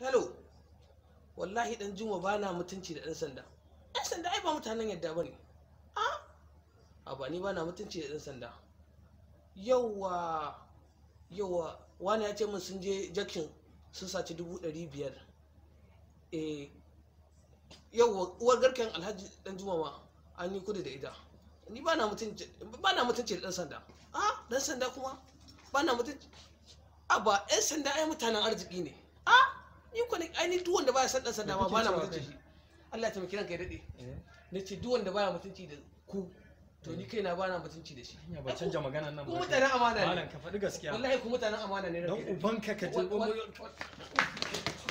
hello wallahi dan juma ba na mutunci da ɗan sanda ɗan sanda ai ba mutanen yadda ba ne a ba ni ba na mutunci da ɗan sanda yauwa yauwa wani ya ce min sun je jakin sun saci dubu ɗari biyar eh yauwa uwar garken alhaji dan juma ma an yi kudu da ita ni ba na mutunci ba na mutunci da ɗan sanda a ɗan sanda kuma ba na mutunci a ba ɗan sanda ai mutanen arziki ne a ni ko ne ai ni duk wanda baya san ɗan sanda ma ba na mutunci shi Allah ya taimaki ranka ya daɗe na ce duk wanda baya mutunci da ku to ni kaina ba na mutunci da shi Hanya ba canja maganan nan ku ba mutanen amana malam ne ka faɗi gaskiya wallahi ku mutanen amana ne don ranka ya daɗe. ubanka ka je Wa- wa-